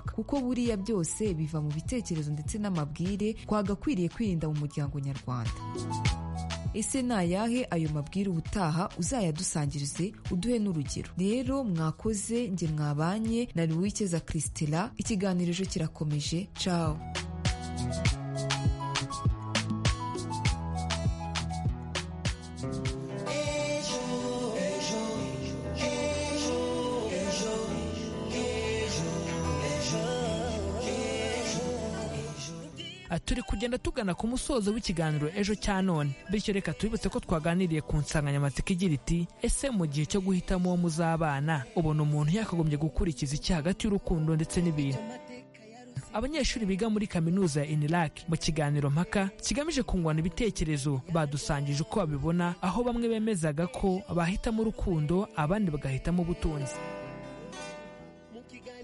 kuko buriya byose biva mu bitekerezo ndetse n'amabwire twagakwiriye kwirinda mu muryango nyarwanda ese ni ayahe ayo mabwire ubutaha uzayadusangirize uduhe n'urugero rero mwakoze njye mwabanye na ruwikeza christela ikiganiro ejo kirakomeje cawo turi kugenda tugana ku musozo w'ikiganiro ejo cya none bityo reka tubibutse ko twaganiriye ku nsanganyamatsiko igira iti ese mu gihe cyo guhitamo uwo muzabana ubona umuntu yakagombye gukurikiza iki hagati y'urukundo ndetse n'ibintu abanyeshuri biga muri kaminuza ya iniraki mu kiganiro mpaka kigamije kungurana ibitekerezo badusangije uko babibona aho bamwe bemezaga ko bahitamo urukundo abandi bagahitamo ubutunzi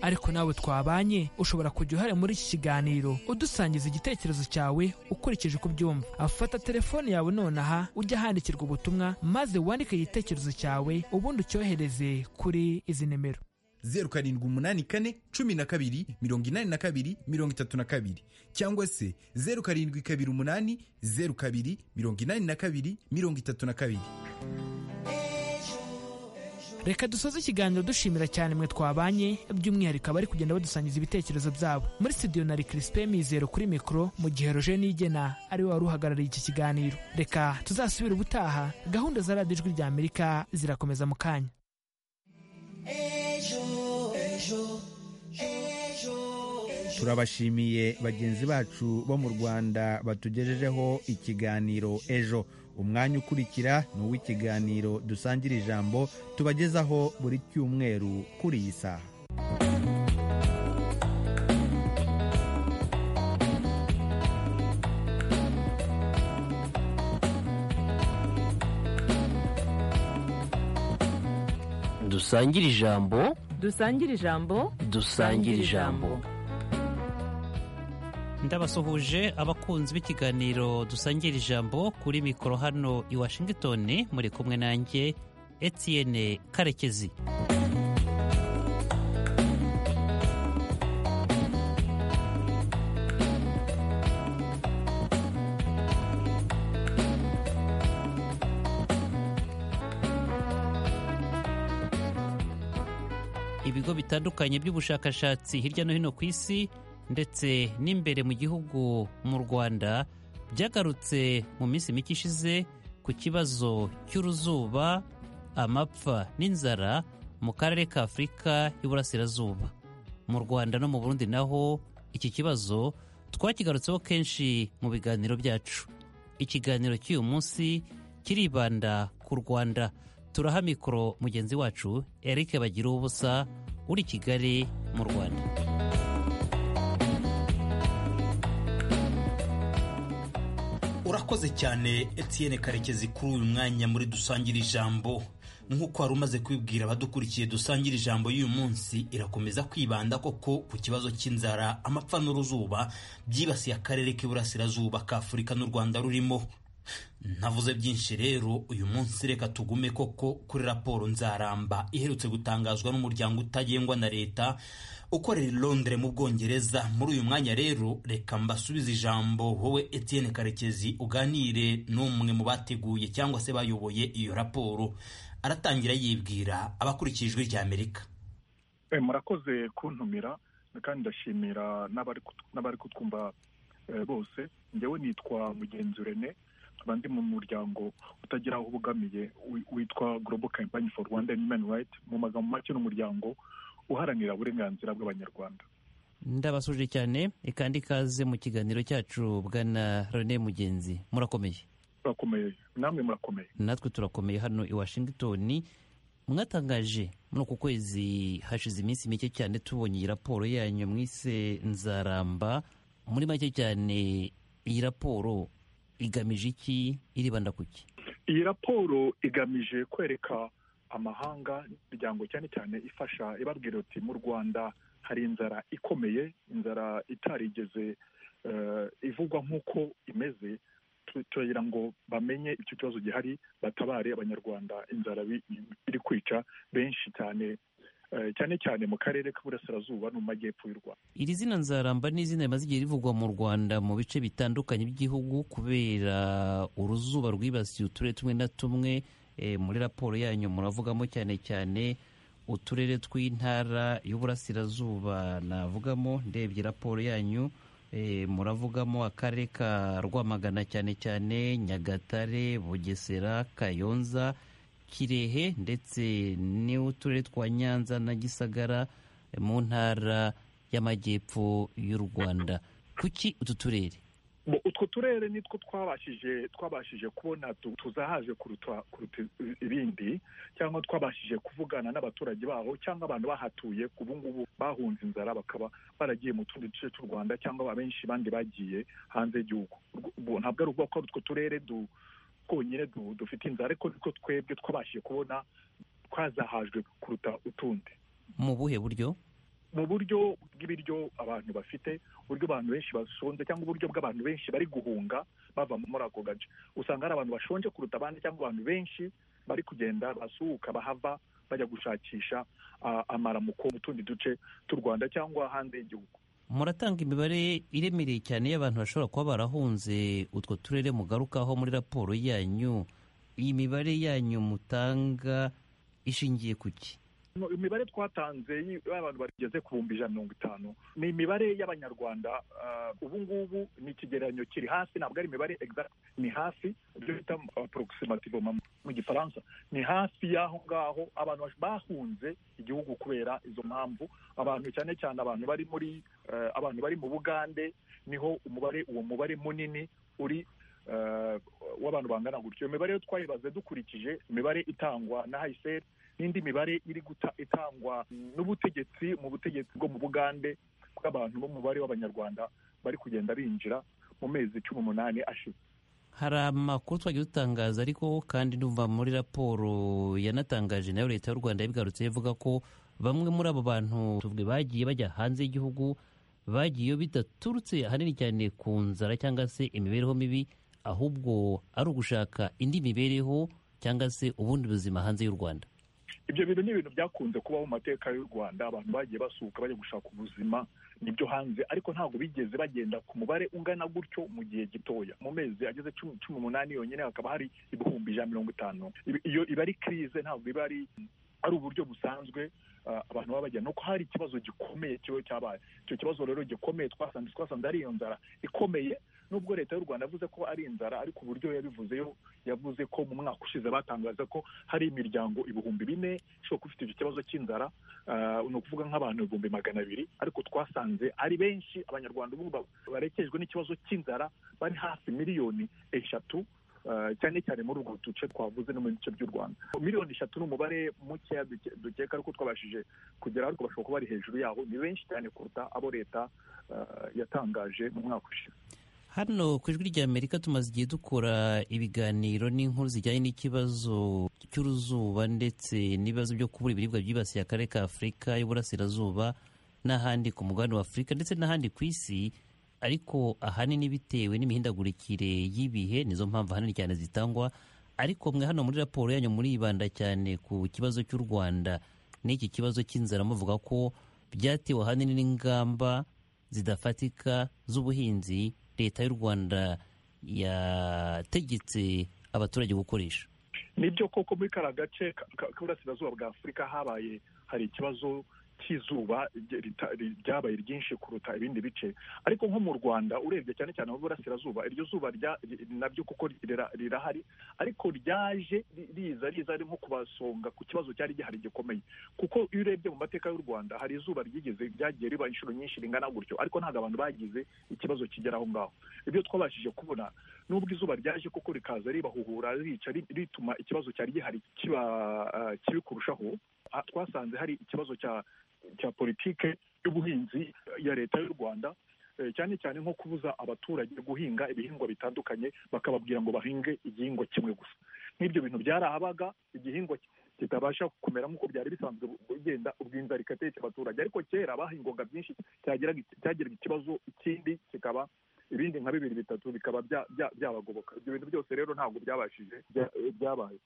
ariko nawe twabanye ushobora kujya uruhare muri iki kiganiro udusangiza igitekerezo cyawe ukurikije uko ubyumva afata telefone yawe nonaha ujya ahandikirwa ubutumwa maze wandike igitekerezo cyawe ubundi ucyohereze kuri izi nimero zeru karindwi umunani kane cumi na kabiri mirongo inani na kabiri mirongo itatu na kabiri cyangwa se zeru karindwi kabiri umunani zeru kabiri mirongo inani na kabiri mirongo itatu na kabiri reka dusoze ikiganiro dushimira cyane mwe twabanye by'umwihariko abari kugenda badusangiza ibitekerezo byabo muri studio na rikirisipe mizero kuri mikoro mu gihe roje nigena ari we wari uhagarariye iki kiganiro reka tuzasubire ubutaha gahunda za radiyo ijwi rya amerika zirakomeza mu kanya turabashimiye bagenzi bacu bo mu rwanda batugejejeho ikiganiro ejo umwanya ukurikira ni uw'ikiganiro dusangira ijambo tubagezaho buri cyumweru kuri iyi saha dusangire ijambo dusangire ijambo dusangire ijambo ndabasuhuje abakunzi b'ikiganiro dusangira ijambo kuri mikoro hano i washington muri kumwe nanjye etienne karekezi ibigo bitandukanye by'ubushakashatsi hirya no hino ku isi ndetse n'imbere mu gihugu mu rwanda byagarutse mu minsi mike ishize ku kibazo cy'uruzuba amapfa n'inzara mu karere ka afurika y'uburasirazuba mu rwanda no mu burundi naho iki kibazo twakigarutseho kenshi mu biganiro byacu ikiganiro cy'uyu munsi kiribanda ku rwanda turaha mikoro mugenzi wacu eric bagira ubusa uri kigali mu rwanda urakoze cyane Etienne karekezi kuri uyu mwanya muri dusangire ijambo nk'uko wari umaze kwibwira abadukurikiye dusangire ijambo y'uyu munsi irakomeza kwibanda koko ku kibazo cy'inzara amapfa n'uruzuba byibasiye akarere k'iburasirazuba ka afurika n'u rwanda rurimo ntavuze byinshi rero uyu munsi reka tugume koko kuri raporo nzaramba iherutse gutangazwa n'umuryango utagengwa na leta ukorera i Londres mu Bwongereza muri uyu mwanya rero reka mbasubize ijambo wowe Etienne Karekezi uganire n'umwe mu bateguye cyangwa se bayoboye iyo raporo aratangira yibwira abakurikiye ijwi rya Amerika murakoze kuntumira kandi ndashimira n'abari kutwumva bose ngewe nitwa mugenzi Rene nkaba ndi mu muryango utagira aho ubogamiye witwa Global Campaign for Rwanda Human Rights mu magambo make n'umuryango uharanira uburenganzira bw'abanyarwanda ndabasuje cyane ikandi kaze mu kiganiro cyacu bwana rene mugenzi murakomeye murakomeye namwe murakomeye natwe turakomeye hano i washington mwatangaje muri uku kwezi hashize iminsi mike cyane tubonye iyi raporo yanyu mwise nzaramba muri make cyane iyi raporo igamije iki iribanda ku ki iyi raporo igamije kwereka amahanga imiryango cyane cyane ifasha ibabwira uti mu rwanda hari inzara ikomeye inzara itarigeze ivugwa nk'uko imeze turagira ngo bamenye icyo kibazo gihari batabare abanyarwanda inzara iri kwica benshi cyane eh, cyane cyane mu karere k'uburasirazuba no mu majyepfo y'u rwanda iri zina nzaramba ni izina rimaze igihe rivugwa mu rwanda mu bice bitandukanye by'igihugu kubera uruzuba rwibasiye uturere tumwe na tumwe Eh, muri raporo yanyu muravugamo cyane cyane uturere tw'intara y'uburasirazuba navugamo ndebye raporo yanyu eh, muravugamo akarere ka rwamagana cyane cyane nyagatare bugesera kayonza kirehe ndetse n'uturere twa nyanza na gisagara eh, mu ntara y'amajyepfo y'u rwanda kuki utu turere Bo, utwo turere nitwo twabashije twabashije kubona tu- tuzahaje kuruta kuruta ibindi cyangwa twabashije kuvugana n'abaturage baho cyangwa abantu bahatuye ubu ngubu bahunze inzara bakaba baragiye mu tundi duce tw'u rwanda cyangwa abenshi bandi bagiye hanze y'igihugu Ubwo ntabwo ari ukuvuga ko ari utwo turere du- twonyine du- dufite inzara ariko nitwo twebwe twabashije kubona twazahajwe kuruta utundi mu buhe buryo mu buryo bw'ibiryo abantu bafite uburyo abantu benshi bashonje cyangwa uburyo bw'abantu benshi bari guhunga bava muri ako gace usanga hari abantu bashonje kuruta abandi cyangwa abantu benshi bari kugenda basuhuka bahava bajya gushakisha ah, amaramuko mu tundi duce tw'u rwanda cyangwa hanze y'igihugu muratanga imibare iremereye cyane y'abantu bashobora kuba barahunze utwo turere mugarukaho muri raporo yanyu iyi mibare yanyu mutanga ishingiye ku ki No, imibare twatanze y- y'abantu bageze ku bihumbi ijana na mirongo itanu ni imibare y'abanyarwanda ah, ubu ngubu ni ikigereranyo kiri hasi ntabwo ari imibare exact ni hasi ibyo bita approximative mu- mu gifaransa ni hafi y'aho ngaho abantu bash- bahunze igihugu kubera izo mpamvu abantu cyane cyane abantu bari muri eh, abantu bari mu bugande niho umubare uwo mubare munini uri eh, w'abantu bangana gutyo iyo mibare yo twayibaze dukurikije imibare itangwa na hayiseri n'indi mibare iri guta itangwa n'ubutegetsi mu butegetsi bwo mu bugande bw'abantu b'umubare w'abanyarwanda bari kugenda binjira mu mezi cumi n'umunani ashize hari amakuru twagiye dutangaza ariko kandi numva muri raporo yanatangaje nayo leta y'u rwanda yabigarutse ivuga ko bamwe muri abo bantu tuvuge bagiye bajya hanze y'igihugu bagiye bidaturutse ahanini cyane ku nzara cyangwa se imibereho mibi ahubwo ari ugushaka indi mibereho cyangwa se ubundi buzima hanze y'u rwanda ibyo bintu ni ibintu byakunze kubaho mu mateka y'u rwanda abantu bagiye basuhuka bajya gushaka ubuzima nibyo hanze ariko ntabwo bigeze bagenda ku mubare ungana gutyo mu gihe gitoya mu mezi ageze cumi cumi n'umunani yonyine hakaba hari ibihumbi ijana na mirongo itanu Ibi- iyo iba ari kirize ntabwo iba ari ari uburyo busanzwe ah, abantu baba bajya nuko hari ikibazo gikomeye kiba cyabaye icyo kibazo rero gikomeye twasanze twasanze ari iyo nzara ikomeye nubwo leta y'u rwanda yavuze ko ari inzara ariko uburyo yabivuzeyo yavuze ko mu mwaka ushize batangaza ko hari imiryango ibihumbi bine ishobora kuba ifite icyo kibazo cy'inzara ah, ni ukuvuga nk'abantu ibihumbi magana abiri ariko twasanze ari benshi abanyarwanda ubu ba- barekejwe n'ikibazo cy'inzara bari hafi miliyoni eshatu ah, cyane cyane muri ubwo duce twavuze no mu bice by'u rwanda miliyoni eshatu ni umubare mukeya duke- dukeka ariko twabashije kugera ariko bashobora kuba bari hejuru yaho ni benshi cyane kuruta abo leta ah, yatangaje mu mwaka ushize Hano ku ijwi ry'Amerika tumaze igihe dukora ibiganiro n'inkuru zijyanye n'ikibazo cy'uruzuba ndetse n'ibibazo byo kubura ibiribwa byibasiye akarere ka Afurika y'Uburasirazuba n'ahandi ku mugabane wa Afurika ndetse n'ahandi ku isi ariko ahanini bitewe n'imihindagurikire y'ibihe nizo mpamvu ahanini cyane zitangwa ariko mwe hano muri raporo yanyu muribanda cyane ku kibazo cy'u Rwanda n'iki kibazo cy'inzara muvuga ko byatewe ahanini n'ingamba zidafatika z'ubuhinzi leta y'u rwanda yategetse abaturage gukoresha nibyo koko muri kariya gace ka- ka- k'uburasirazuba bwa afurika habaye hari ikibazo cy'izuba rye- rita- ri- ryabaye ryinshi kuruta ibindi bice ariko nko mu rwanda urebye cyane cyane mu burasirazuba iryo zuba rya- ri- nabyo kuko rira- rirahari ariko ryaje ri- riza riza ari nko kubasonga ku kibazo cyari gihari gikomeye kuko iyo urebye mu mateka y'u rwanda hari izuba ryigeze ryagiye riba inshuro nyinshi ringana gutyo ariko ntabwo abantu bagize ikibazo kigera aho ngaho ibyo twabashije kubona nubwo izuba ryaje koko rikaza ribahuhura rica ri- rituma ikibazo cyari gihari kiba ah, kibi kurushaho Ah, twasanze hari ikibazo cya cya politike y'ubuhinzi ya leta y'u rwanda eh, cyane cyane nko kubuza abaturage guhinga ibihingwa bitandukanye bakababwira ngo bahinge igihingwa kimwe gusa nk'ibyo bintu byarahabaga igihingwa ki- kitabasha kumera nk'uko byari bisanzwe bugenda ubwo inzara igateka abaturage ariko kera bahingwaga byinshi cyagiraga cyagiraga ikibazo ikindi kikaba ibindi nka bibiri bitatu bikaba bya- bya- byabagoboka ibyo bintu byose rero ntabwo byabashije bya- byabaye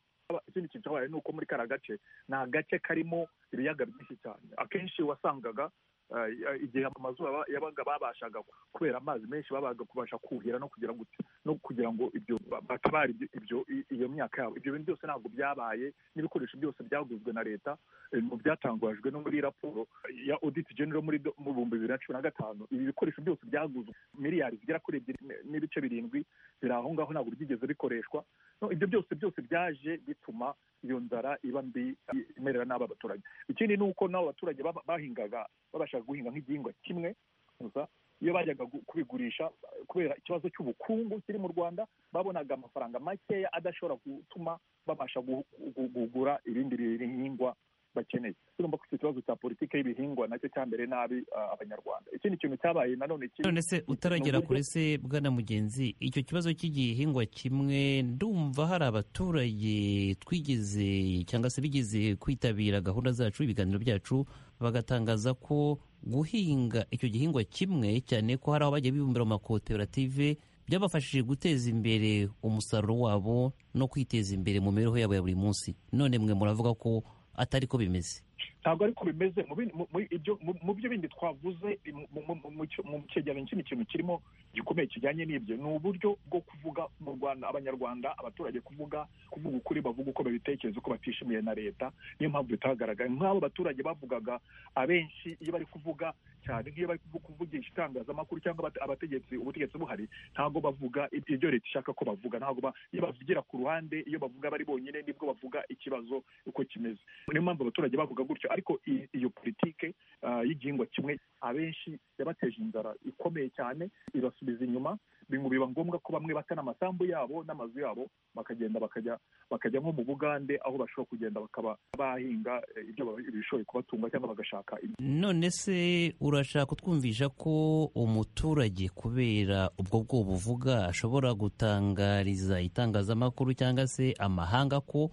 ikindi kintu cyabaye ni uko muri kariya gace ni agace karimo ibiyaga byinshi cyane akenshi wasangaga eh, igihe amazu yaba- yabaga babashaga kubera amazi menshi babaga kubasha kuhira no kugira ngo no kugira ngo ibyo ba- batabare ibyo- ibyo i- iyo myaka yabo ibyo bintu byose ntabwo byabaye n'ibikoresho byose byaguzwe na leta eh, mu byatangajwe no muri raporo ya audit general muri do- mu bihumbi bibiri na cumi na gatanu ibi bikoresho byose byaguzwe miliyari zigera kuri ebyiri n- n'ibice birindwi biri aho ngaho ntabwo byigeze bikoreshwa No, ibyo byose byose byaje bituma iyo nzara iba mbi i- imerera n'aba baturage ikindi ni uko n'abo baturage baba- bahingaga babashaga guhinga nk'igihingwa kimwe gusa iyo bajyaga gu- kubigurisha eh, kubera ikibazo cy'ubukungu kiri mu rwanda babonaga amafaranga makeya adashobora gutuma babasha gu- gu- kugura ibindi bihingwa bakeneye urumva ko icyo kibazo cya politiki y'ibihingwa nacyo cyambere nabi ah, abanyarwanda ikindi kintu cyabaye nanone kiri none se utaragera kuri se bwana mugenzi icyo kibazo cy'igihingwa kimwe ndumva hari abaturage twigeze cyangwa se bigeze kwitabira gahunda zacu ibiganiro byacu bagatangaza ko guhinga icyo gihingwa kimwe cyane ko hari aho bagiye bibumbira mu makoperative byabafashije guteza imbere umusaruro wabo no kwiteza imbere mu mibereho yabo ya buri munsi none mwe muravuga ko atari ko bimeze ntabwo ariko bimeze mu bindi- mu- mu- ibyo- mu- mu byo bindi twavuze mu- mu- mu- mu cyo- mu cyegeranyo cy'indi kintu kirimo gikomeye kijyanye n'ibyo ni uburyo bwo kuvuga mu rwanda abanyarwanda abaturage kuvuga kuvuga ukuri bavuga uko babitekereza uko batishimiye na leta niyo mpamvu bitagaragaye nk'abo baturage bavugaga abenshi iyo bari kuvuga cyane nk'iyo bari kuvu- kuvugisha itangazamakuru cyangwa abate- abategetsi ubutegetsi buhari ntabwo bavuga ibyo leta ishaka ko bavuga ntabwo ba- iyo bavugira ku ruhande iyo bavuga bari bonyine nibwo bavuga ikibazo uko kimeze niyo mpamvu abaturage bavuga gutyo ariko i- iyo politike ah, y'igihingwa kimwe abenshi yabateje inzara ikomeye cyane ibasubiza inyuma bingu biba ngombwa ko bamwe batana amasambu yabo n'amazu yabo bakagenda bakajya bakajya nko mu bugande aho bashobora kugenda bakaba bahinga eh, ibyo ba- ibishoboye kubatunga cyangwa bagashaka ibyo none se urashaka kutwumvisha ko umuturage kubera ubwo bwoba uvuga ashobora gutangariza itangazamakuru cyangwa se amahanga ko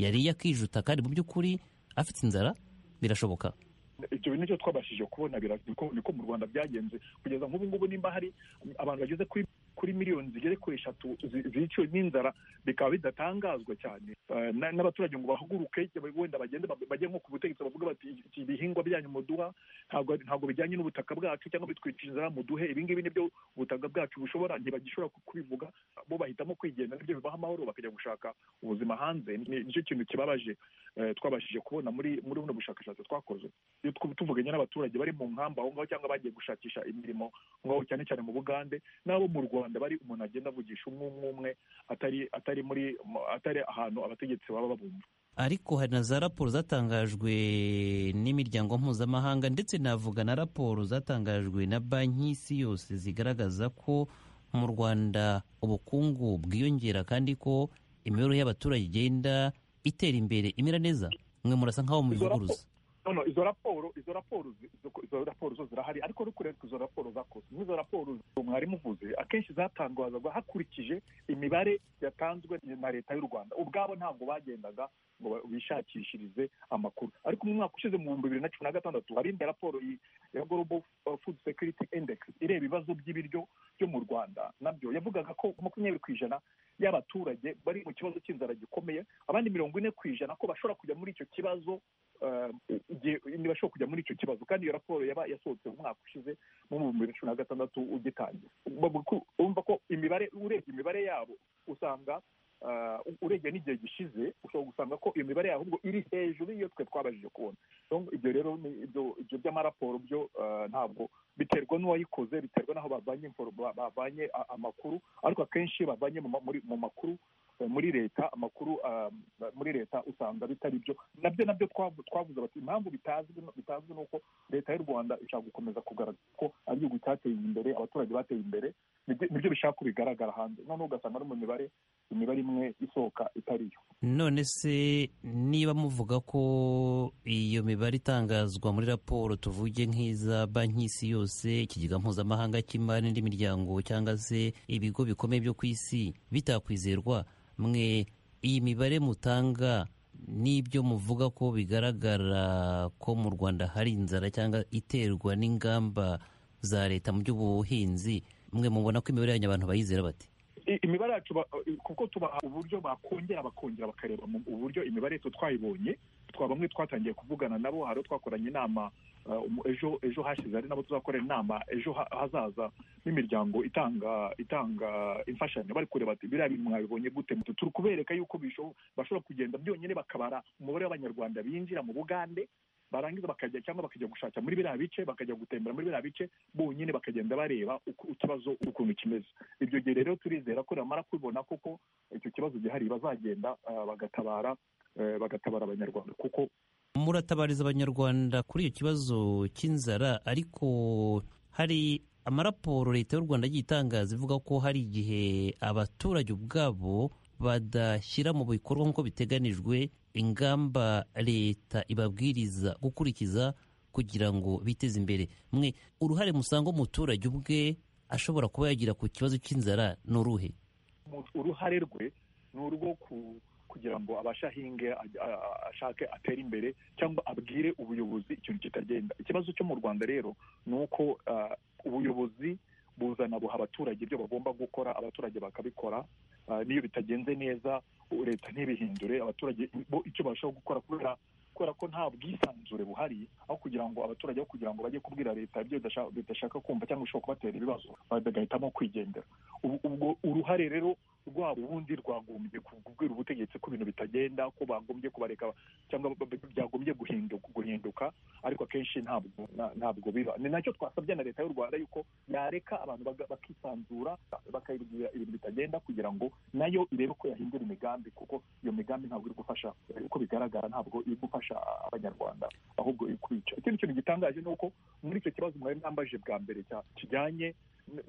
yariye akijuta kandi mu by'ukuri afite inzara birashoboka ibyo bintu nicyo twabashije kubona bira- niko niko mu rwanda byagenze kugeza nk'ubu ngubu nimba hari abantu bageze kuri kuri miliyoni zigere kuri eshatu zi- ziciwe n'inzara bikaba bidatangazwa cyane Eh, na- n'abaturage ngo bahaguruke wenda bagende ba- bajye nko ku butegetsi bavuga bati "Iki ibihingwa byanyu muduha ntabwo ntabwo bijyanye n'ubutaka bwacu cyangwa bitwica inzara muduhe ibingibi nibyo ubutaka bwacu bushobora ntibagishobora ku- kubivuga bo bahitamo kwigenda nibyo bibaha amahoro bakajya gushaka ubuzima hanze Ni- nicyo kintu kibabaje eh, twabashije kubona muri muri buno bushakashatsi twakoze iyo tw- tuvuganye n'abaturage bari mu nkamba aho ngaho cyangwa bagiye gushakisha imirimo ngaho cyane cyane mu bugande n'abo mu rwanda bari umuntu agenda avugisha umwe umwe umwe atari atari muri mu- atari ahantu abategetsi baba babumva ariko hari na za raporo zatangajwe n'imiryango mpuzamahanga ndetse navuga na raporo zatangajwe na banki y'isi yose zigaragaza ko mu rwanda ubukungu bwiyongera kandi ko imibereho y'abaturage igenda itera imbere imera neza mwe murasa nk'aho mubivuguruza noneho izo raporo izo raporo zi- zo- izo raporo zo zirahari ariko uri kureba ko izo raporo zakoze n'izo raporo zo mwari muvuze akenshi zatangazwaga hakurikije imibare yatanzwe na leta y'u rwanda ubwabo ntabwo bagendaga ngo ba- bishakishirize amakuru ariko mu mwaka ushize mu bihumbi bibiri na cumi na gatandatu hari indi raporo yi- ya global uh, food security index ireba ibibazo by'ibiryo byo mu rwanda nabyo yavugaga ko makumyabiri ku ijana y'abaturage bari mu kibazo cy'inzara gikomeye abandi mirongo ine ku ijana ko bashobora kujya muri icyo kibazo eh, igihe ntibashobora kujya muri icyo kibazo kandi iyo raporo yaba yasohotse mu mwaka ushize mu bihumbi bibiri na cumi na gatandatu ugitangira Bavuga ko- urumva ko imibare urebye imibare yabo usanga eh, urebye n'igihe gishize ushobora gusanga ko iyo mibare yabo ahubwo iri hejuru y'iyo twe twabajije kubona Donc, ibyo rero ni ibyo ibyo by'amaraporo byo eh, ntabwo biterwa n'uwayikoze biterwa n'aho bavanye info- ba- bavanye a- amakuru ariko akenshi iyo bavanye mu ma- muri- mu makuru eh, muri leta amakuru ah, muri leta usanga bitari byo nabyo nabyo twavu- twavuze bati impamvu bitazwi no- bitazwi ni uko leta y'u rwanda ishaka gukomeza kugaragaza ko ari igihugu cyateye imbere abaturage bateye imbere nibyo- nibyo bishaka ko bigaragara hanze noneho ugasanga no mu mibare imibare imwe isohoka itari yo none se niba muvuga ko iyo mibare itangazwa muri raporo tuvuge nk'iza banki y'isi yose ikigega mpuzamahanga cy'imari n'indi miryango cyangwa se ibigo bikomeye byo ku isi bitakwizerwa mwe iyi mibare mutanga n'ibyo muvuga ko bigaragara ko mu rwanda hari inzara cyangwa iterwa n'ingamba za leta mu by'ubuhinzi mwe mubona ko imibare yanyu abantu bayizera bate i- imibare yacu ba- kuko tubaha uburyo bakongera bakongera bakareba mu uburyo imibare yose twayibonye twa bamwe twatangiye kuvugana nabo hari abo twakoranye inama uh, umu- ejo ejo hashize hari nabo tuzakorera inama ejo ha- hazaza n'imiryango itanga itanga imfashanyo bari kureba ati biriya bintu mwabibonye gute turi kubereka yuko bisho- bashobora kugenda byonyine bakabara umubare w'abanyarwanda binjira mu bugande barangiza bakajya cyangwa bakajya gushaka muri biriya bice bakajya gutembera muri biriya bice bonyine bakagenda bareba uko ikibazo ukuntu kimeze ibyo gihe rero turizera ko bamara kubibona kuko icyo kibazo gihari bazagenda ah, bagatabara eh, bagatabara abanyarwanda kuko muratabariza abanyarwanda kuri iyo kibazo cy'inzara ariko hari amaraporo leta y'u rwanda yagiye itangaza ivuga ko hari igihe abaturage ubwabo badashyira mu bikorwa nk'uko biteganijwe ingamba leta ibabwiriza gukurikiza kugira ngo biteze imbere mwe uruhare musanga umuturage ubwe ashobora kuba yagira ku kibazo cy'inzara ni uruhe umuntu- uruhare rwe ni urwo ku- kugira ngo abashe ahinge ajya- a- a- ashake atere imbere cyangwa abwire ubuyobozi ikintu kitagenda ikibazo cyo mu rwanda rero ni uko ah, ubuyobozi buzana buha abaturage ibyo bagomba gukora abaturage bakabikora Ah, n'iyo bitagenze neza u- leta ntibihindure abaturage bo icyo barushaho gukora kubera kubera ko nta bwisanzure buhari aho kugira ngo abaturage aho kugira ngo bajye kubwira leta ibyo badasha- badashaka kumva cyangwa bishobora kubatera ibibazo bagahitamo kwigendera Ubu- ubwo uruhare rero rwabo ubundi rwagombye kubwira ubutegetsi ko ibintu bitagenda ko bagombye kubareka cyangwa b- b- byagombye guhinduka guhinduka ariko akenshi ntabwo na- ntabwo biba ni nacyo twasabye na leta y'u rwanda yuko yareka abantu baga- bakisanzura bakayibwira ibintu bitagenda kugira ngo nayo irebe ko yahindura imigambi kuko iyo migambi ntabwo iri gufasha eh, uko bigaragara ntabwo iri gufasha abanyarwanda ahubwo iri kubica ikindi kintu gitangaje ni uko muri icyo kibazo mwari mwambaje bwa mbere cya- kijyanye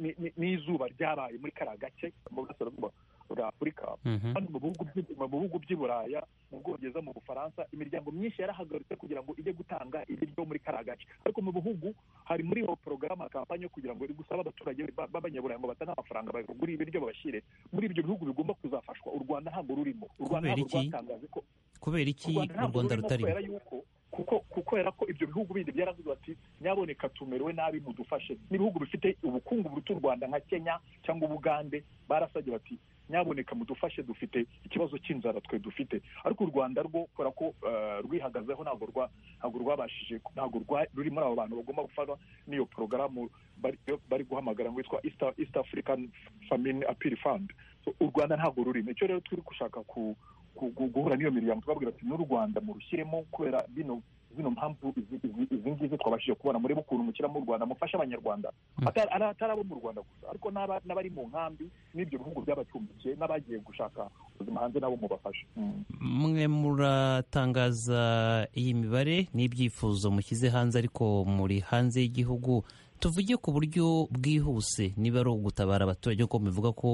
ni- ni- n'izuba ryabaye muri kariya gace mu burasirazuba bwa afurika hano mu bihugu by'i- mu bihugu by'i buraya mu bwongereza mu bufaransa imiryango myinshi yarahagaritse kugira ngo ijye gutanga ibiryo muri kariya gace ariko mu bihugu hari muri iyo porogaramu kampani yo kugira ngo iri gusaba abaturage ba- b'abanyaburayi ngo batane amafaranga bagure ibiryo babashyire muri ibyo bihugu bigomba kuzafashwa u rwanda ntabwo rurimo u rwanda Kubera ntabwo iki? rwatangaje ko kubera iki u ntabwo rwanda rurimo rutarimo kubera yuko kuko kuko era ko ibyo bihugu bindi byaravuze bati nyaboneka tumerewe nabi mudufashe n'ibihugu bifite ubukungu buruta u rwanda nka kenya cyangwa ubugande barasabye bati nyaboneka mudufashe dufite ikibazo cy'inzara twe dufite ariko u rwanda rwo kubera ko eh, rwihagazeho ntabwo rwa- ntabwo rwabashije ntabwo rwa- ruri muri abo bantu bagomba gufatwa n'iyo porogaramu bari bari guhamagara ngo yitwa east East african famine appeal fund So, u rwanda ntabwo rurimo icyo rero turi gushaka ku ku- gu- guhura n'iyo miryango twababwira ati n'u rwanda murushyiremo kubera bino zino mpamvu izi- izi- izi ngizi twabashije kubona murebe ukuntu mushyiramo u rwanda mufashe abanyarwanda Mm. Atari- ari atari abo mu rwanda gusa ariko n'aba- n'abari mu nkambi n'ibyo bihugu byabacumbikiye n'abagiye gushaka ubuzima hanze nabo mubafashe Mm. mwe muratangaza iyi mibare n'ibyifuzo mushyize hanze ariko muri hanze y'igihugu tuvuge ku buryo bwihuse niba ari ugutabara abaturage kuko bivuga ko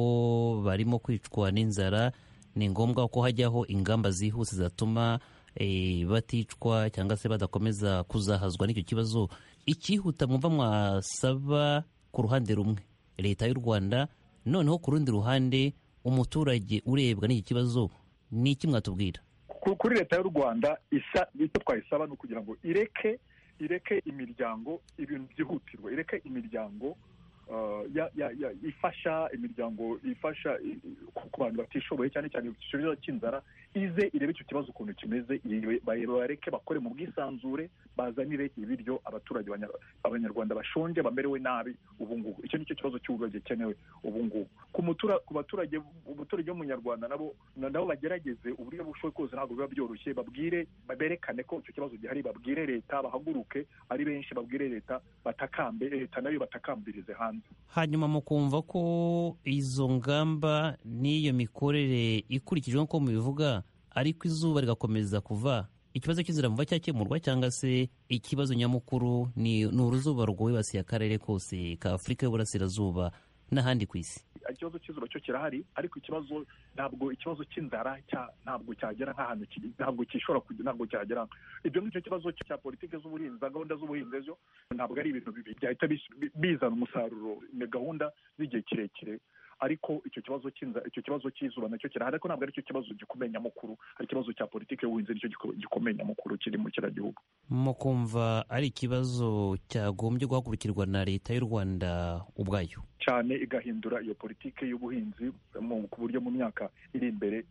barimo kwicwa n'inzara ni ngombwa ko hajyaho ingamba zihuse zatuma eh, baticwa cyangwa se badakomeza kuzahazwa n'icyo kibazo icyihuta mwumva mwasaba ku ruhande rumwe leta y'u rwanda noneho ku rundi ruhande umuturage urebwa n'iki kibazo ni iki mwatubwira ku- kuri leta y'u rwanda isa icyo twayisaba ni ukugira ngo ireke ireke imiryango ibintu byihutirwa ireke imiryango uh, ya- ya- ya- ifasha imiryango ifasha i- i- ku ku bantu batishoboye cyane cyane ku kibazo cy'inzara ize irebe icyo kibazo ukuntu kimeze ire- ba- bareke bakore mu bwisanzure bazanire ibiryo abaturage banya- abanyarwanda bashonje bamerewe nabi ubu ngubu icyo ni cyo kibazo cy'uburyo gikenewe ubu ngubu ku mutura- ku baturage umuturage w'umunyarwanda nabo na- nabo bagerageze uburyo bushoboye kose ntabwo biba byoroshye babwire berekane ko icyo kibazo gihari babwire leta bahaguruke ari benshi babwire leta batakambe leta nayo batakambirize hanze hanyuma mukumva ko izo ngamba n'iyo mikorere ikurikije nk'uko mubivuga ariko izuba rigakomeza kuva ikibazo cy'inzira muva cyakemurwa cyangwa se ikibazo nyamukuru ni ni uruzuba rwibasiye akarere kose ka afurika y'uburasirazuba n'ahandi ku isi ikibazo cy'izuba cyo kirahari ariko ikibazo ntabwo ikibazo cy'inzara cya- ntabwo cyagera nk'ahantu kiri- ntabwo cyishobora kujya ntabwo cyagera ibyo ngibyo kibazo cya politiki z'ubuhinzi za gahunda z'ubuhinzi zo ntabwo ari ibintu bibi byahita bis- bi- bizana umusaruro ni gahunda z'igihe kirekire ariko icyo kibazo cy'inzara icyo kibazo cy'izuba nacyo kirahari ariko ntabwo aricyo kibazo gikomeye nyamukuru ari ikibazo cya politiki y'ubuhinzi nicyo giko- gikomeye nyamukuru kiri mu kiragihugu mukumva ari ikibazo cyagombye guhagurukirwa na leta y'u rwanda ubwayo cyane igahindura iyo politiki y'ubuhinzi mu- ku buryo mu myaka iri imbere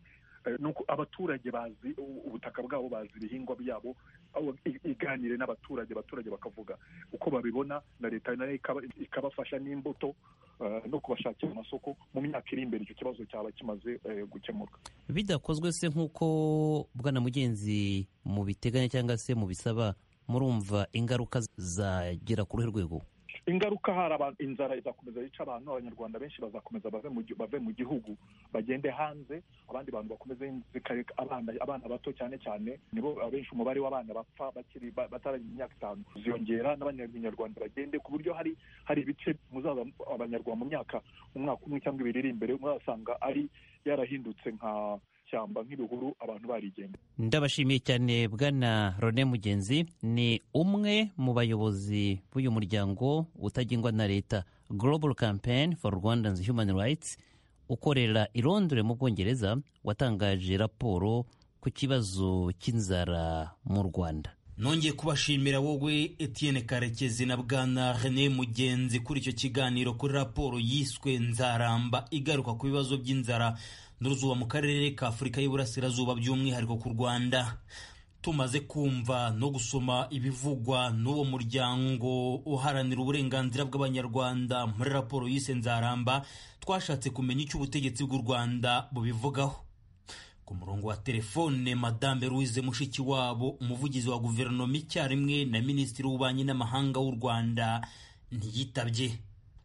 eh, nuko abaturage bazi u- ubutaka bwabo bazi ibihingwa byabo aho i- iganire n'abaturage abaturage bakavuga uko babibona na leta nayo ikaba- ikabafasha n'imbuto eh, no kubashakira amasoko mu myaka iri imbere icyo kibazo cyaba kimaze eh, gukemuka bidakozwe se nk'uko bwana mugenzi mu biteganya cyangwa se mu bisaba murumva ingaruka zagera ku ruhe rwego ingaruka hari abantu inzara izakomeza yica abantu abanyarwanda benshi bazakomeza bave mu, gi- bave mu gihugu bagende hanze abandi bantu bakomeze zikareka abana abana bato cyane cyane nibo abenshi umubare w'abana bapfa bakiri ba- bataragira imyaka itanu ziyongera n'abanyarwanda bagende ku buryo hari hari ibice muzaza abanyarwanda mu myaka umwaka umwe cyangwa ibiri iri imbere muzasanga ari yarahindutse nka shyamba nk'ibihuru abantu barigenda ndabashimiye cyane bwana rone mugenzi ni umwe mu bayobozi b'uyu muryango utagengwa na leta global campaign for rwandans human rights ukorera i londres mu bwongereza watangaje raporo ku kibazo cy'inzara mu rwanda nongeye kubashimira wowe Etienne Karekezi na Bwana René Mugenzi kuri icyo kiganiro kuri raporo yiswe Nzaramba igaruka ku bibazo by'inzara n'uruzuba mu karere ka Afurika y'Iburasirazuba by'umwihariko ku Rwanda tumaze kumva no gusoma ibivugwa n'uwo muryango uharanira uburenganzira bw'abanyarwanda muri raporo yise Nzaramba twashatse kumenya icyo ubutegetsi bw'u Rwanda bubivugaho ku murongo wa telefone madame louise mushikiwabo umuvugizi wa guverinoma icyarimwe na minisitiri w'ububanyi n'amahanga w'u rwanda ntiyitabye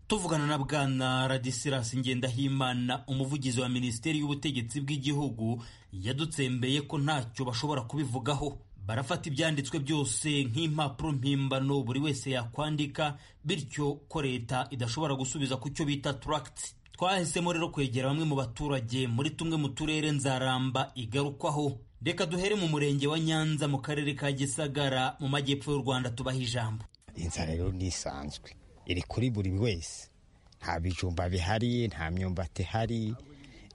tuvugana na bwana radisilas ngendahimana umuvugizi wa minisiteri y'ubutegetsi bw'igihugu yadutsembeye ko ntacyo bashobora kubivugaho barafata ibyanditswe byose nk'impapuro mpimbano buri wese yakwandika bityo ko leta idashobora gusubiza ku cyo bita turagiti twahisemo rero kwegera bamwe mu baturage muri tumwe mu turere nzaramba igarukwaho reka duhere mu murenge wa nyanza mu karere ka gisagara mu majyepfo y'u rwanda tubaha ijambo inzara rero ntisanzwe iri kuri buri wese nta bijumba bihari nta myumbati ihari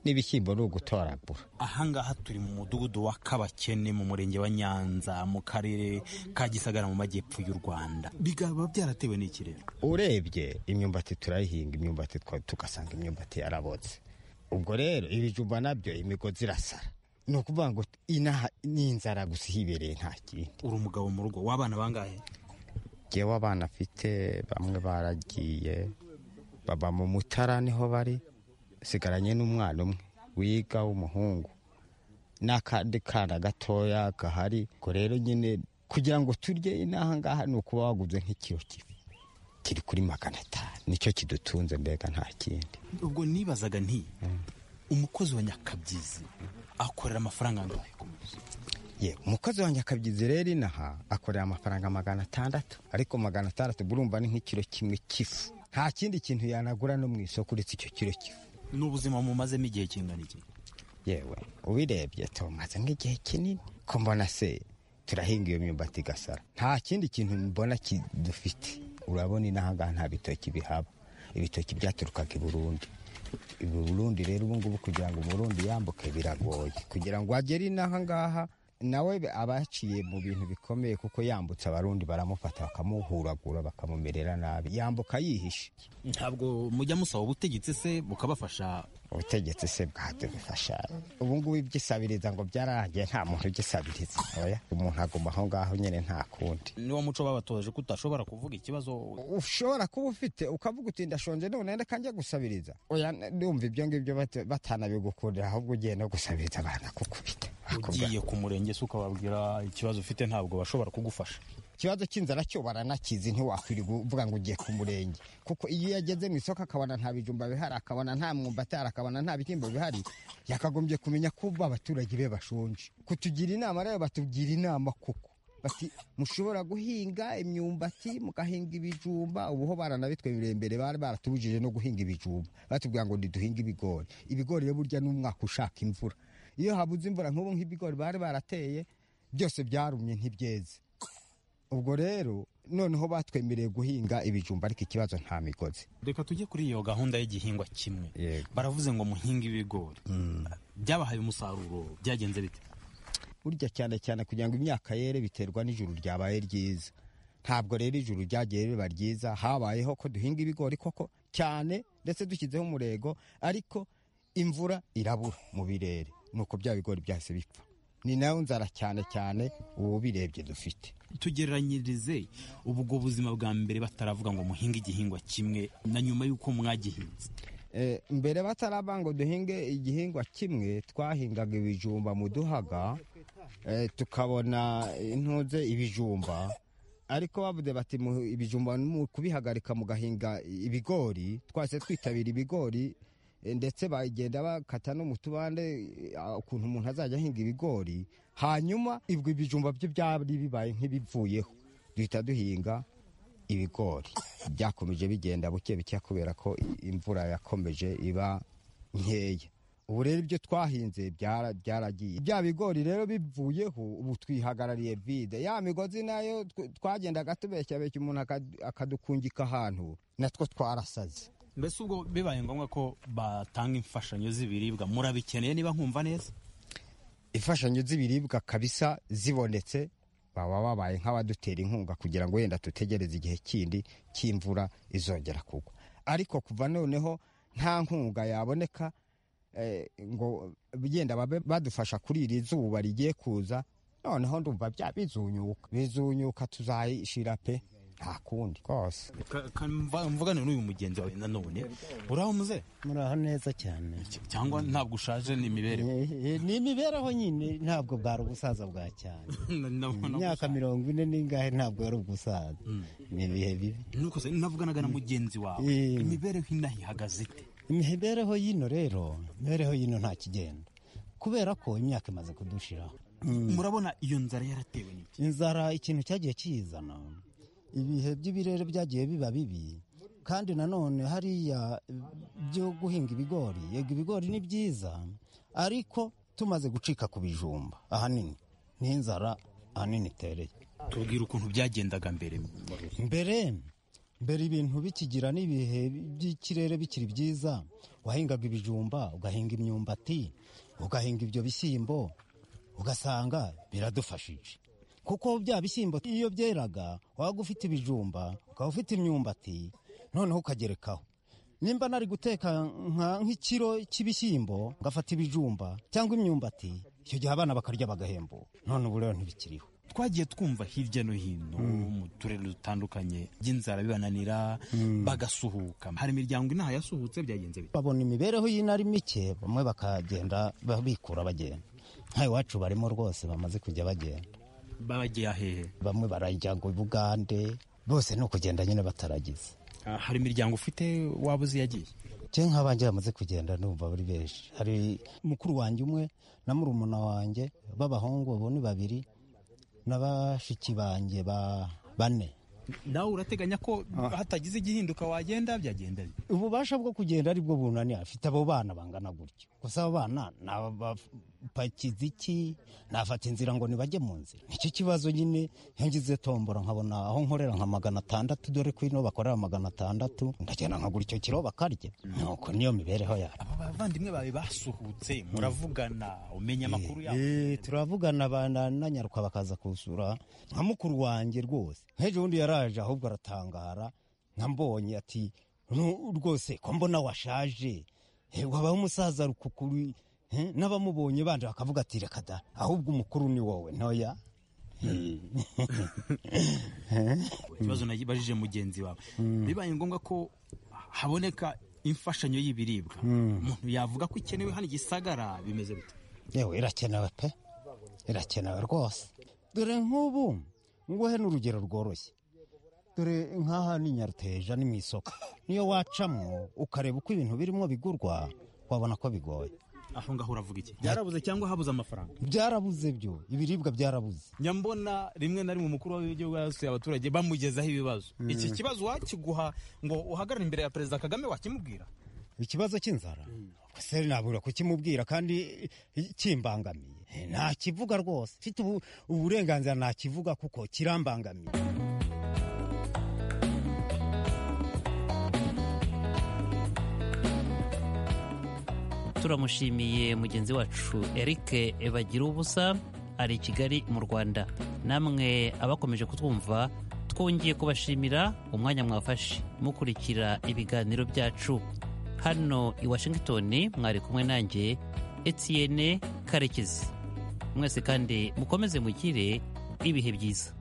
n'ibishyimbo ni ugutoragura ahangaha turi mu mudugudu wa kabakene mu murenge wa nyanza mu karere ka gisagara mu majyepfo y'u rwanda bikaba byaratewe n'iki rero urebye imyumbati turayihinga imyumbati twa- tugasanga imyumbati yarabotse ubwo rero ibijumba nabyo imigozi irasara ni ukuvuga ngo inaha ni inzara gusa ihibereye nta kindi uri umugabo mu rugo w'abana bangahe ngewe abana afite bamwe baragiye baba mu mutara niho bari sigaranye n'umwana umwe wiga w'umuhungu n'akandi kana gatoya gahari ubwo rero nyine kugira ngo turye inaha ngaha ni ukuba waguze nk'ikiro kibi kiri kuri magana atanu nicyo kidutunze mbega nta kindi ubwo nibazaga nti umukozi wa nyakabyizi akorera amafaranga angahe ku munsi yewe umukozi wa nyakabyizi rero inaha akorera amafaranga magana atandatu ariko magana atandatu burumva ni nk'ikiro kimwe cy'ifu nta kindi kintu yanagura no mu isoko uretse icyo kiro cy'ifu ni ubuzima mumazemo igihe kingana iki yewe ubirebye tumaze nk'igihe kinini ko mbona se turahinga iyo myumbati igasara nta kindi kintu mbona ki- dufite urabona inaha ngaha nta bitoki bihaba ibitoki byaturukaga i burundi i burundi rero ubu ngubu kugira ngo umurundi yambuke biragoye kugira ngo agere inaha ngaha nawe abaciye mu bintu bikomeye kuko yambutse abarundi baramufata bakamuhuragura bakamumerera nabi yambuka yihishe ntabwo mujya musaba ubutegetsi se bukabafasha ubutegetsi se bwadufasha ubu ngubu ibyisabiriza ngo byararangiye nta muntu ugisabiriza oya umuntu aguma aho ngaho nyine nta kundi niwo muco babatoje ko utashobora kuvuga ikibazo ushobora kuba ufite ukavuga uti ndashonje none reka njya gusabiriza oya ndumva ibyo ngibyo bata- batanabigukundira ahubwo ugiye no gusabiriza baranakukubita Bakubwa- ugiye ku murenge se ukababwira ikibazo ufite ntabwo bashobora kugufasha ikibazo cy'inzara cyo baranakizi ntiwakwiriye uvuga ngo ugiye ku murenge kuko iyo yageze mu isoko akabona nta bijumba bihari akabona nta mwumbati ahari akabona nta bishyimbo bihari yakagombye kumenya ko ubu abaturage be bashonje kutugira inama rero batugira inama kuko bati mushobora guhinga imyumbati mugahinga ibijumba ubuho baranabitwemereye imbere bari baratubujije no guhinga ibijumba batubwira ngo ntiduhinge ibigori ibigori rero burya ni umwaka ushaka imvura iyo habuze imvura nk'ubu nk'ibigori bari barateye byose byarumye ntibyeze ubwo rero noneho batwemereye guhinga ibijumba ariko ikibazo nta migozi reka tujye kuri iyo gahunda y'igihingwa kimwe Yego. baravuze ngo muhinge ibigori byabahaye umusaruro byagenze bite burya cyane cyane kugira ngo imyaka yere biterwa n'ijuru ryabaye ryiza ntabwo rero ijuru ryagiye riba ryiza habayeho ko duhinga ibigori koko cyane ndetse dushyizeho umurego ariko imvura irabura mu birere nuko bya bigori byahise bipfa ni nayo nzara cyane cyane ubu birebye dufite tugereranyirize ubwo buzima bwa mbere bataravuga ngo muhinge igihingwa kimwe na nyuma y'uko mwagihinze Eh, mbere bataraba ngo duhinge igihingwa kimwe twahingaga ibijumba mu duhaga eh, tukabona intuze ibijumba ariko bavuze bati mu- ibijumba mu kubihagarika mugahinga ibigori twase twitabira ibigori eh, ndetse bagenda bakata no mu tubande eh, ukuntu umuntu azajya ahinga ibigori hanyuma ibwo ibijumba byo byari bibaye nk'ibivuyeho duhita duhinga ibigori byakomeje bigenda buke buke kubera ko imvura yakomeje iba nkeya ubu rero ibyo twahinze byara- byaragiye bya bigori rero bivuyeho ubu twihagarariye vide ya migozi nayo tw- twagendaga tubeshyabeshya umuntu akad- akadukungika ahantu natwo twarasaze mbese ubwo bibaye ngombwa ko batanga imfashanyo z'ibiribwa murabikeneye niba nkumva neza imfashanyo z'ibiribwa kabisa zibonetse baba babaye nk'abadutera inkunga kugira ngo wenda dutegereze igihe kindi cy'imvura izongera kugwa ariko kuva noneho nta nkunga yaboneka eh, ngo yenda babe badufasha kuri iri zuba rigiye kuza noneho ndumva bya bizunyuka bizunyuka tuzayishira pe nta kundi rwose mvugane n'uyu mugenzi wawe nanone uraho muze muraho neza cyane cyangwa ntabwo ushaje ni imibereho Eh, eh, ni imibereho nyine ntabwo bwari ubusaza bwa cyane imyaka imyaka mirongo ine n'ingahe ntabwo yari ubusaza ni ibihe bibi nuko se navuganaga na mugenzi wawe Eh. imibereho inaha ihagaze ite imibereho y'ino rero imibereho y'ino nta kigenda kubera ko imyaka imaze kudushiraho murabona iyo nzara yaratewe n'iki inzara ikintu cyagiye kiyizana ibihe by'ibirere byagiye biba bibi kandi nanone hariya byo guhinga ibigori yego ibigori ni byiza ariko tumaze gucika ku bijumba ahanini ni inzara ahanini itereye tubwira ukuntu byagendaga mbere mbere mbere ibintu bikigira n'ibihe by'ikirere bikiri byiza wahingaga ibijumba ugahinga imyumbati ugahinga ibyo bishyimbo ugasanga biradufashije kuko bya bishyimbo iyo byeraga waba ufite ibijumba ukaba ufite imyumbati noneho ukagerekaho nimba nari guteka nka- nk'ikiro cy'ibishyimbo ngafata ibijumba cyangwa imyumbati icyo gihe abana bakarya bagahembuka none ubu rero ntibikiriho twagiye twumva hirya no hino mu turere dutandukanye by'inzara bibananira bagasuhuka hari imiryango inaha yasuhutse byagenze bite babona imibereho y'inari mike bamwe bakagenda bikura bagenda nka iwacu barimo rwose bamaze kujya bagenda babagiye ahehe bamwe barajya ngo bugande bose ni ukugenda nyine bataragize Ah, hari imiryango ufite waba uzi yagiye cye nk'abanjye bamaze kugenda numva bari benshi hari mukuru wanjye umwe na murumuna wanjye b'abahungu abo ni babiri na bashiki banjye ba bane nawe urateganya ko hatagize igihinduka wagenda byagenda bite ububasha bwo kugenda ari bwo bunani afite abo bana bangana gutyo gusa abo bana ni abapakiza iki nafata inzira ngo nibajye mu nzira nicyo kibazo nyine iyo ngize tombora nkabona aho nkorera nka magana atandatu dore ko ino bakorera magana atandatu ndagenda nkagura icyo kiro bakarya nuko niyo mibereho yayo aba bavandimwe bawe basuhutse muravugana umenya amakuru yabo Eh, turavugana bana na nyaruka bakaza kusura nka mukuru wanjye rwose nk'ejo bundi yaraje ahubwo aratangara nambonye ati "Nu- rwose ko mbona washaje Eh, wabaho umusaza rukukuri Eh, n'abamubonye banje bakavuga ati reka da ahubwo umukuru ni wowe ntoya ikibazo nabajije mugenzi wawe bibaye ngombwa ko haboneka imfashanyo y'ibiribwa umuntu yavuga ko ikenewe hano igisagara bimeze bite yewe irakenewe pe irakenewe rwose dore nk'ubu nguhe n'urugero rworoshye dore nk'aha ni nyaruteja ni mu isoko niyo wacamo ukareba uko ibintu birimo bigurwa wabona ko bigoye aho ngaho uravuga iki byarabuze cyangwa habuze amafaranga byarabuze byo ibiribwa byarabuze nyambona rimwe na rimwe umukuru w'igihugu yasuye abaturage bamugezaho ibibazo iki kibazo wakiguha ngo uhagarare imbere ya perezida kagame wakimubwira ikibazo cy'inzara se nabura kukimubwira kandi kimbangamiye ntakivuga rwose mfite ubu- uburenganzira ntakivuga kuko kirambangamiye turamushimiye mugenzi wacu eric bagira ubusa ari i kigali mu rwanda namwe abakomeje kutwumva twongeye kubashimira umwanya mwafashe mukurikira ibiganiro byacu hano i washington mwari kumwe nanjye etienne karekezi mwese kandi mukomeze mugire ibihe byiza